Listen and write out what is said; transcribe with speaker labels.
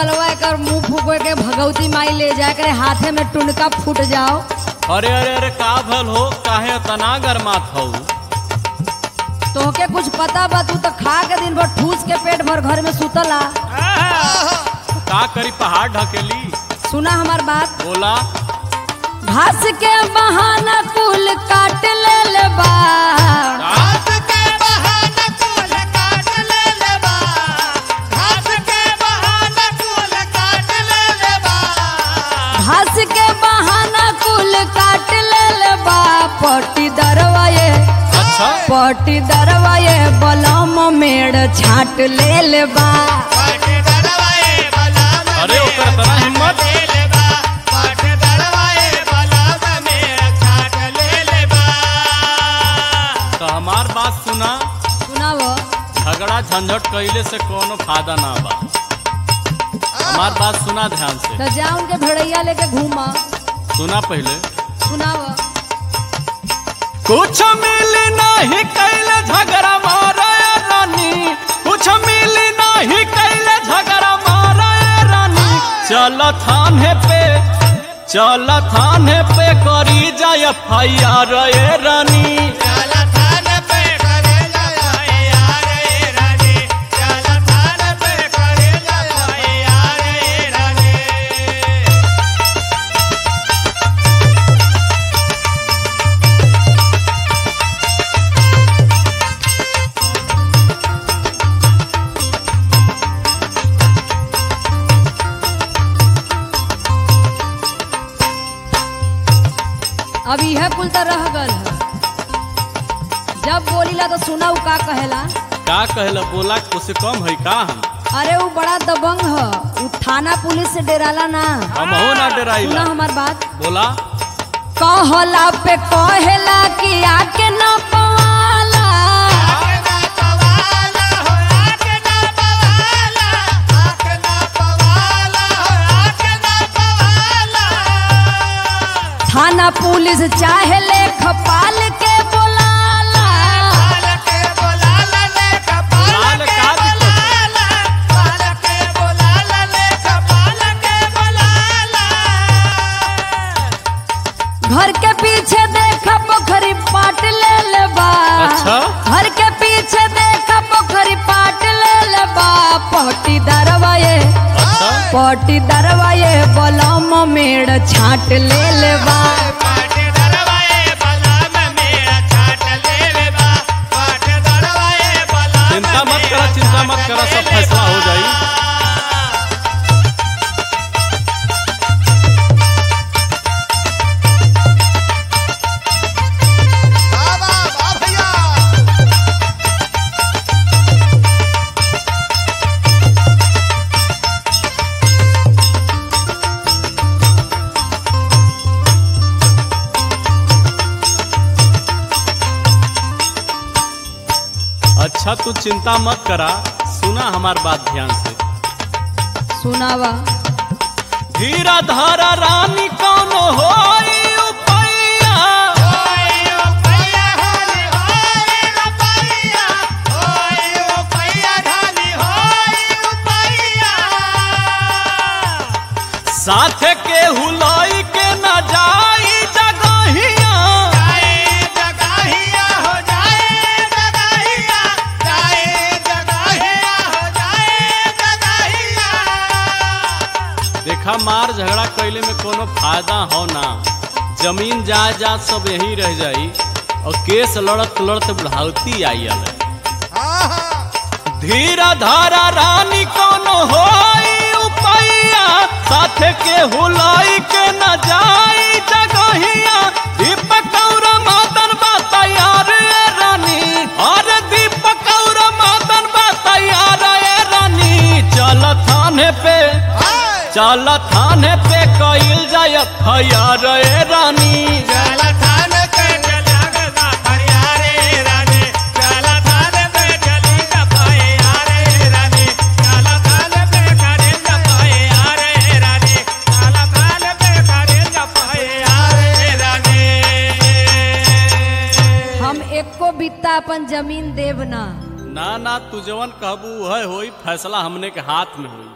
Speaker 1: बलवा कर मुंह फूको के भगवती माई ले जाए करे हाथे में टुनका फूट जाओ
Speaker 2: अरे अरे अरे का भल हो काहे तना गरमात हो
Speaker 1: तोहके कुछ पता बा तू तो खा के दिन भर ठूस के पेट भर घर में सुतला
Speaker 2: का करी पहाड़ ढकेली
Speaker 1: सुना हमार बात
Speaker 2: बोला
Speaker 1: घास के बहाना कुल काट ले ले बा
Speaker 3: घास के बहाना कुल काट ले ले बा घास के बहाना कुल काट ले ले बा
Speaker 1: घास के बहाना कुल काट ले ले बा पटी दरवाए
Speaker 2: अच्छा
Speaker 1: पटी दरवाए बलम मेड़ छाट ले ले बा
Speaker 3: पाट दरवाए बलाम
Speaker 2: अरे ओकर तना हिम्मत
Speaker 3: ले ले बा पाट दरवाए बलाम में छाट ले ले बा
Speaker 2: तो हमार बात सुना
Speaker 1: सुनाव
Speaker 2: झगड़ा झंझट कइले से कोनो फायदा ना बा हमार बात सुना ध्यान से
Speaker 1: तो जा उनके भेड़ैया लेके घूमा
Speaker 2: सुना पहले
Speaker 1: सुनाव
Speaker 2: कुछ मिल नहीं कैले झगड़ा मारा रानी कुछ मिल नहीं कैले झगड़ा मारा रानी चल थाने पे चल थाने पे करी जाय एफआईआर ए रानी
Speaker 3: चल थान पे करे जाए यार ए रानी चल थान पे करे जाए यार ए रानी
Speaker 1: अब यह कुल तो रह गल है जब बोलीला तो सुना उ का कहेला
Speaker 2: का कहला बोला कुछ कम है का हम
Speaker 1: अरे वो बड़ा दबंग है उ थाना पुलिस से डेराला ना
Speaker 2: हमहू ना
Speaker 1: सुना
Speaker 2: डराइला
Speaker 1: हमार बात
Speaker 2: बोला
Speaker 1: कहला पे कहेला कि आके न पवाला
Speaker 3: आके ना पवाला हो आके ना पवाला आके ना पवाला हो आके ना पवाला
Speaker 1: थाना पुलिस चाहे ले खपाल के बोलाला
Speaker 3: पाल के बोलाला ले कपाल
Speaker 2: बोलाला
Speaker 3: के
Speaker 2: का दिक्कत है?
Speaker 3: बोलाला पाल के बोलाला ले कपाल के बोलाला
Speaker 1: घर के पीछे देख पोखरी पाट ले ले बा
Speaker 2: अच्छा?
Speaker 1: घर के पीछे देख पोखरी पाट ले ले बा पटी दरवाए
Speaker 2: अच्छा
Speaker 1: पटी दरवाए बलम मेड़ छाट ले ले बा
Speaker 3: पाट दरवाए बलाम मेरा छाट ले ले बा पाट दरवाए बलाम
Speaker 2: चिंता मत करा चिंता मत करा सब फैसला हो जाई
Speaker 3: बाबा बा भैया
Speaker 2: अच्छा तू चिंता मत करा सुना हमार बात ध्यान से
Speaker 1: सुनावा
Speaker 2: धीरा धारा रानी कौन होई उपैया
Speaker 3: ओए ओ भैया हाली होए ओ भैया ओए ओ भैया ढाली होए ओ भैया
Speaker 2: साथ के हुलाई के न जाई जगहिया
Speaker 3: जाए जगाहिया हो जाए जगाहिया जाए जगाहिया हो जाए जगाहिया
Speaker 2: देखा मार झगड़ा कैले में कोनो फायदा हो ना जमीन जायदाद सब यही रह जाई और केस लड़त लड़त बुढ़ावती आई अलग धीरा धारा रानी कोनो होई उपैया साथ के हुलाई के न जाई जगहिया दीपक और मदन बा तैयार ए रानी और दीपक और मदन बा तैयार ए रानी चल थाने पे चल थाने पे कइल जाय एफआईआर ए रानी
Speaker 3: चल थान पे चलगदा फरियारे रानी चल थान पे चली जपाए यारे रानी चल थान पे करे जपाए यारे रानी चल थान पे करे जपाए यारे रानी
Speaker 1: हम एको बित्ता अपन जमीन देव ना
Speaker 2: ना ना तू जवन कहबू वह होई फैसला हमने के हाथ में होई